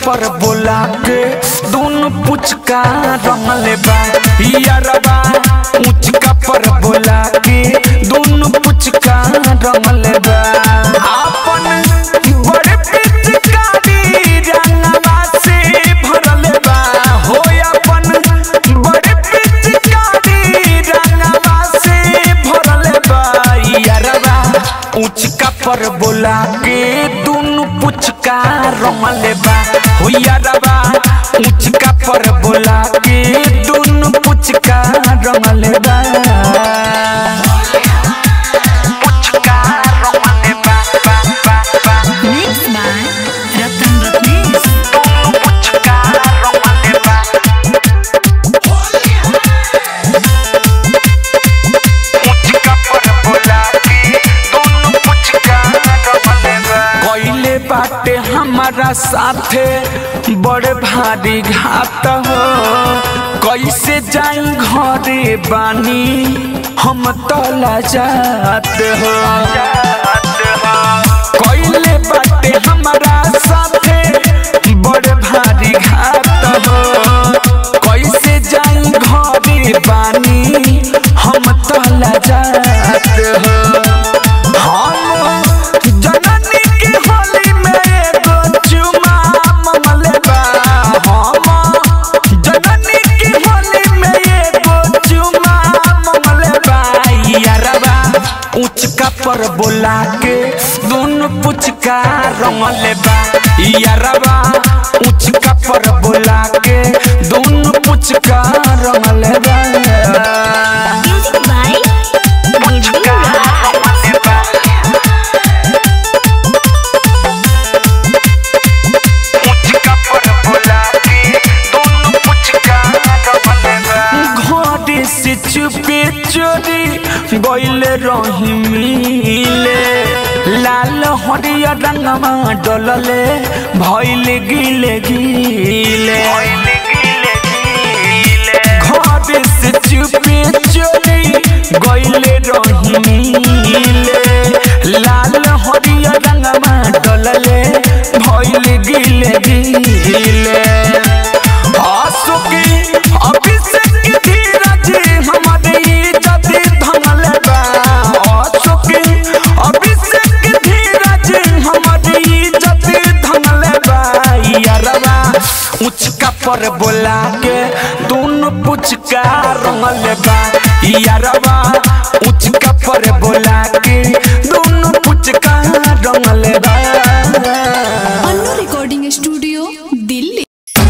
पर बोला के दोनों पुचका रंगले बा यारबा उचका पर बोला के दोनों पुचका रंगले बा आपन बड़े पिचकारी रंगवा से भरले बा हो अपन बड़े पिचकारी रंगवा से भरले बा यारबा उचका पर बोला के दोनों पुचका रंगले बा हो यारबा उचका पर बोला के दोनों पुचका रंगले बा पुचका रंगले बा बा बा बा Mix by Ratan Ratnesh. दोनों पुचका रंगले बा पुचका पर बोला के दोनों पुचका रंगले बा कइले बाटे हमारा साथे बड़े भारी घात हो कैसे जाई घरे बानी हम तला जात हो कइले बाटे हमारा साथे बड़े भारी घात हो कैसे जाई घरे बानी हम तला जात हो हम जननी के होली में एगो चुमा मंगले बा हम जननी के होली में एगो चुमा मंगले बा यारबा उचका पर बोला के दोनों पुचका रंगले बा यारबा उचका पर बोला के दोनों पुचका रंगले बा Music by पुचका रंगले बा पुचका पर बोला के दोनों पुचका घरे से चुपे चोरी गइल रही मिले लाल हरियर रंगवा डलले भइल गिले गिले घरे से चुपे चोरी गइल रही मिले लाल हरियर रंगवा डलले भइल गिले गिले आसुकी अभिषेक धीरज हमारे इज्जत धंगले बा आसुकी अभिषेक धीरज हमारे इज्जत धंगले बा यारबा उचका पर बोला के दोनों पुचका रंगले बा यारबा उचका पर बोला के दोनों पुचका रंगले बा अन्नू रिकॉर्डिंग स्टूडियो दिल्ली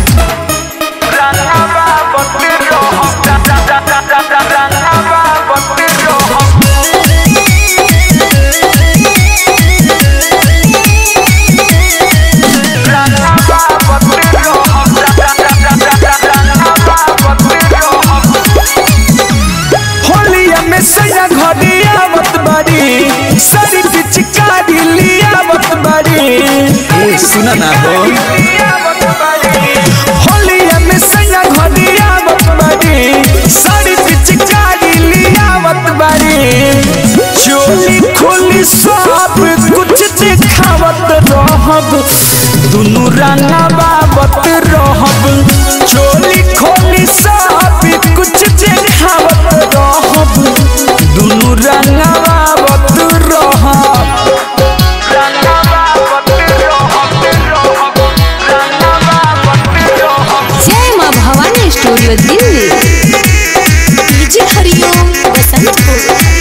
होलिया में सैया घड़ी आवत बाड़ी सारी पिचकारी लियावत बाड़ी ए सुना ना हो होलिया में सैया घड़ी आवत बाड़ी सारी पिचकारी लियावत बाड़ी चोली खोली सब कुछ दिखावत रहब दुनु रंगा बाबत रहब चोली खोली सब कुछ दिखावत रहब दुनु रंगा बाबत रहब रंगा बाबत रहब रहब रंगा बाबत रहब जय माँ भवानी स्टूडियो दिल्ली डीजे हरिओम बसंतपुर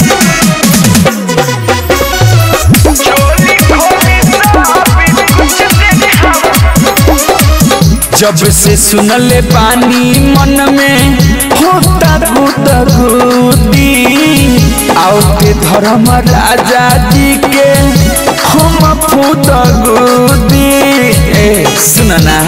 चोली खोली सब कुछ दिखावत जब से सुनले पानी मन में होता गुदगुदी आओ के धर्म राजा जी के हम फुदगुदी ए सुनना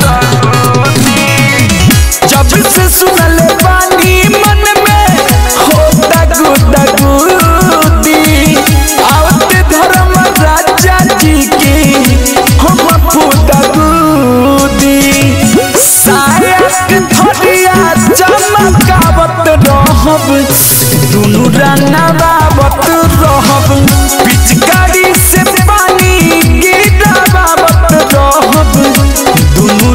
जब से सुनले पानी मन में होता गुदगुदी आओ के धर्म राजा जी के हम फुदगुदी सायक धरिया चमकावत रहब दुनु रंगावत रहब पिचकारी से पानी गिरावत रहब दुनु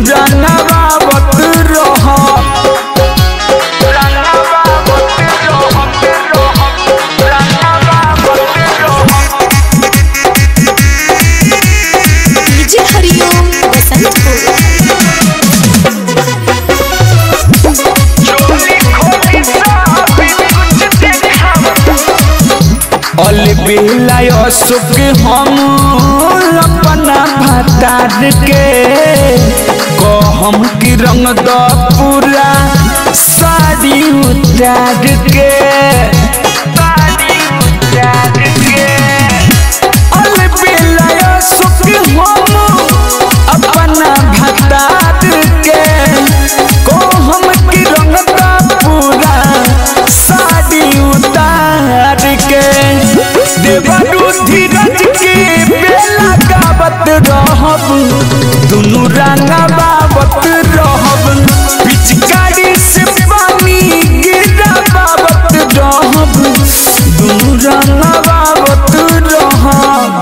अल बेलाय सुख हम अपना भतार के कहम की रंग द पूरा साड़ी उतार के साड़ी उतार के अल बेलाय सुख हम अपना भतार के कहम की रंग द पूरा साड़ी उतार के देवरू धीरज के बेला गावत रहब दुनू रंगा बाबत रहब पिचकारी से पानी गिरा बाबत रहब दुनू रंगा बाबत रहब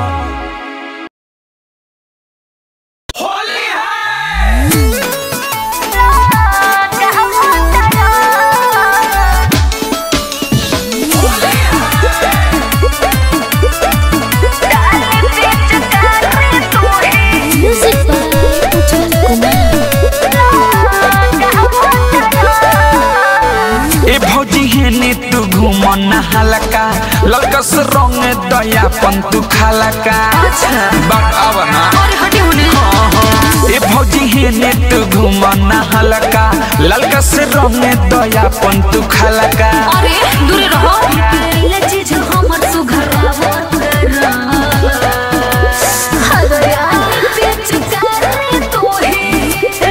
म्यूजिक बाय उज्जवल कुमार ए भौजी हेने तू घुमन हलका ललकस रंग दयापन तू खालका बात आव ना ए भौजी हेने तू घुमन हलका ललकस रंग दयापन तू खालका अरे दूरे रहो पहले चीज हमर सुघरावत हदया पेच करे तोहे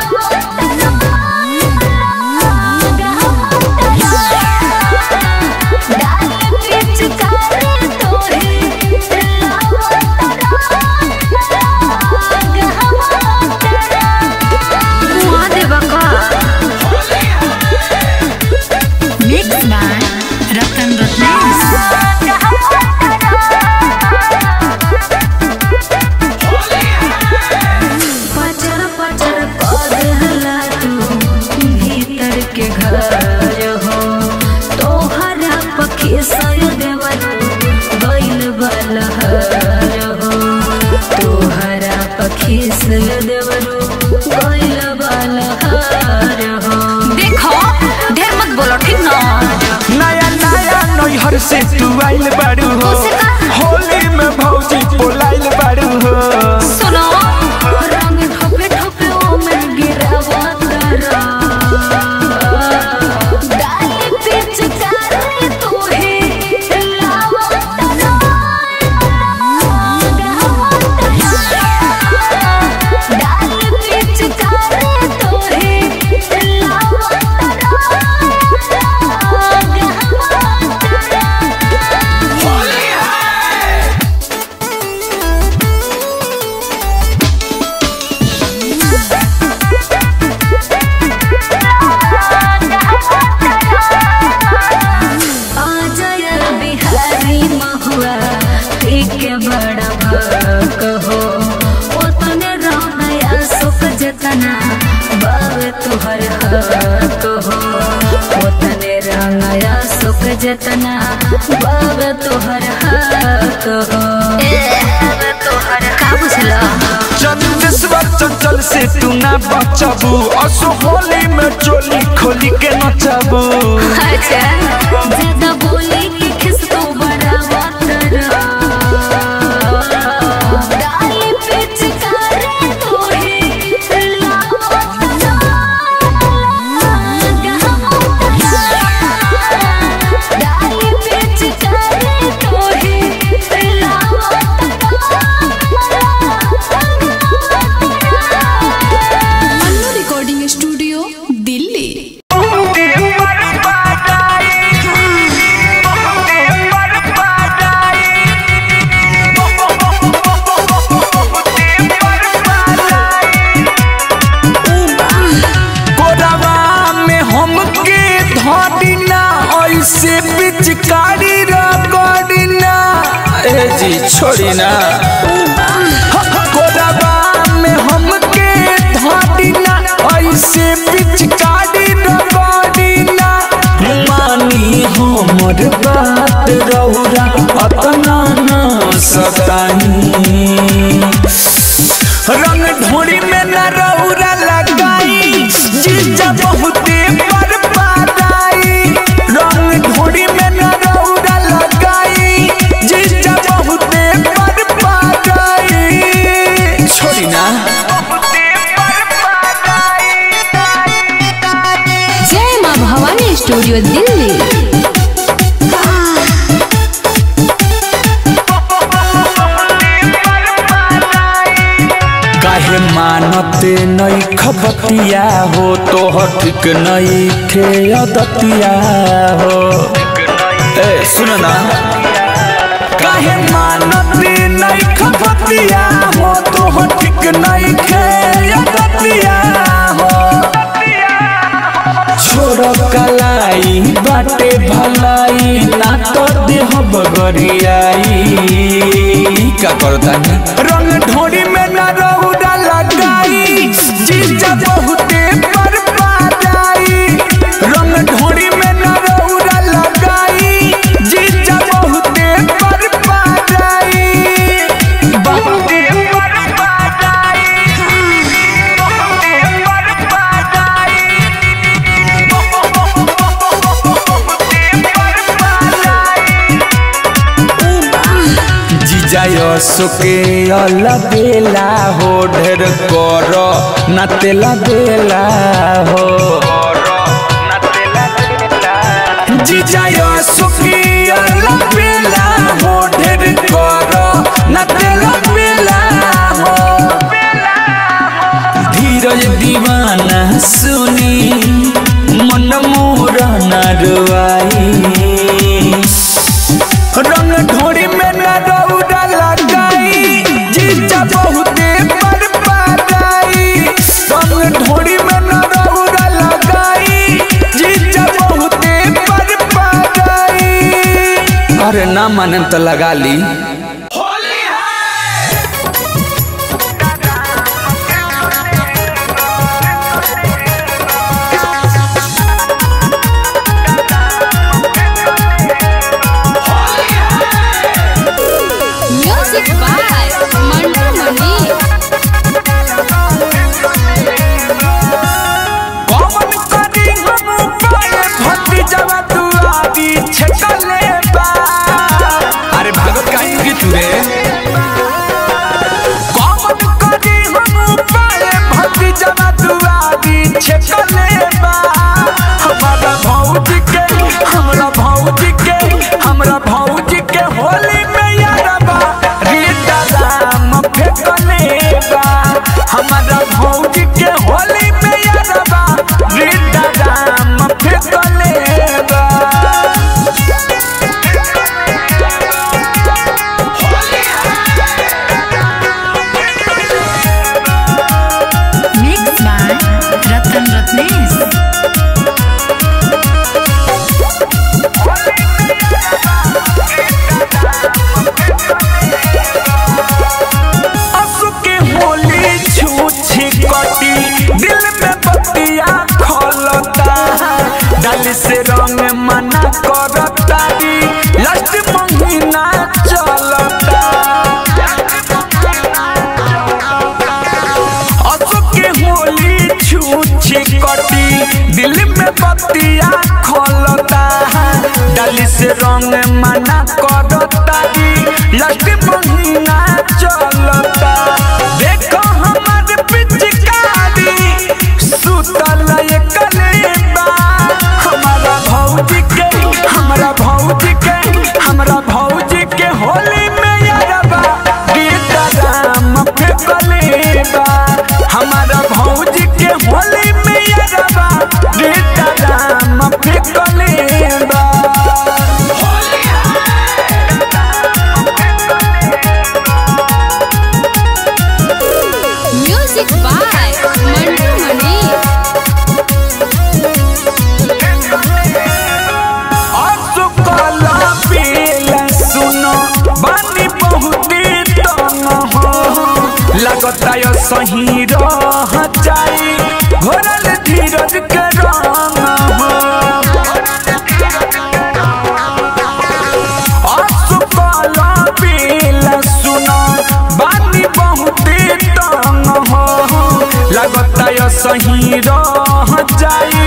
मिक्स बाय रतन रत्नेश पचर पचर पगला तू भीतर के घर हो तोहरा पखी सय देवर बैल बलहर हो तोहरा पखी सय देवर बैल बलहर हो देखो ढेर मत बोलो ठीक ना नया नया नैहर से तू आइल बाड़ू हो होली में भौजी पोलाइल बाड़ू हो सुनो रंग ठोपे ठोपे ओ में गिरावा तारा डाली पिच करे तोहे लावा तारा गावा तारा डाली पिच करे तोहे लावा तारा गावा तारा अजय बिहारी महुआ एक बड़ा भक हो ओतने रमया सुख जतना बाब तुहर हक हो ओतने रंगया सुख जतना बाब तुहर हक हो का बुझला चंदेश्वर चंचल से तू ना बचबू असो होली में चोली खोली के नचबू अच्छा ज्यादा बोले कि खिस तो बड़ा बतरा डाली पिच करे तोहे लावतरा डाली पिच करे तोहे लावतरा अन्नू रिकॉर्डिंग स्टूडियो दिल्ली कोरवा में हमके धोदिना ऐसे पिचकारी रगड़िना ए जी छोड़ी ना कोरवा में हमके धोदिना ऐसे पिचकारी रगड़िना मानी हमर बात रौरा अतना ना सतानी रंग ढोरी में न रौरा लगाई जीजा बहुते पर पाराई रंग ढोरी में न रौरा लगाई स्टूडियो दिल्ली काहे मानते नई खबतिया हो तोहर ठीक नई खे अदतिया हो ए सुन ना काहे मानते नई खबतिया हो तोहर ठीक नई खे अदतिया हो छोड़ कलाई बाटे भलाई ना तो देह बगरियाई का करता रंग ढोरी में न रौदा लगाई जीजा बहुते पर पाई रंग ढोरी में न रौदा लगाई जीजा बहुते पर पाई बहुते पर पाई बहुते पर पाई जिजाय सुके अलबेला हो ढेर कर न तेला बेला हो जिजाय सुके अलबेला हो ढेर कर न तेला बेला हो धीरज दीवाना सुनी मन मोर नरवाई रंग ढोरी में न रौदा लगाई जीजा बहुते पर पाई रंग ढोरी में न रौदा लगाई जीजा बहुते पर पाई अरे ना माने तो लगा ली म्यूजिक बाय मंटू मनी कौन करी हम उपाय भक्ति जवा तू आदि छकले बा अरे भागवत काहे की तू रे कौन करी हम उपाय भक्ति जवा तू आदि छकले बा हमारा भौजी के हमरा भौजी के हमरा भौजी के होली में यारबा रीता राम फेकले बा हमारा भौजी के होली में यारबा रीता राम फेकले बा मिक्स बाय रतन रत्नेश असु के होली छूछी कटी दिल में बतिया खोलता डाली से रंग मना करता दी लास्ट महीना चलता असु के होली छूछी कटी दिल में बतिया खोलता डाली से रंग मना करता दी लास्ट महीना चलता देखो हमारे पिचकारी सुतल कलेबा हमारा भौजी के हमारा भौजी के हमारा भौजी के होली में यारबा गीता राम फेकलेबा हमारा भौजी के होली में यारबा गीता राम फेकलेबा म्यूजिक बाय मंटू मनी असुकला पीला सुनो बानी बहुते तंग हो लगता यो सही रह जाई घोरल धीरज के रंग हो असुकला पीला सुनो बानी बहुते तंग हो लगता यो सही रह जाई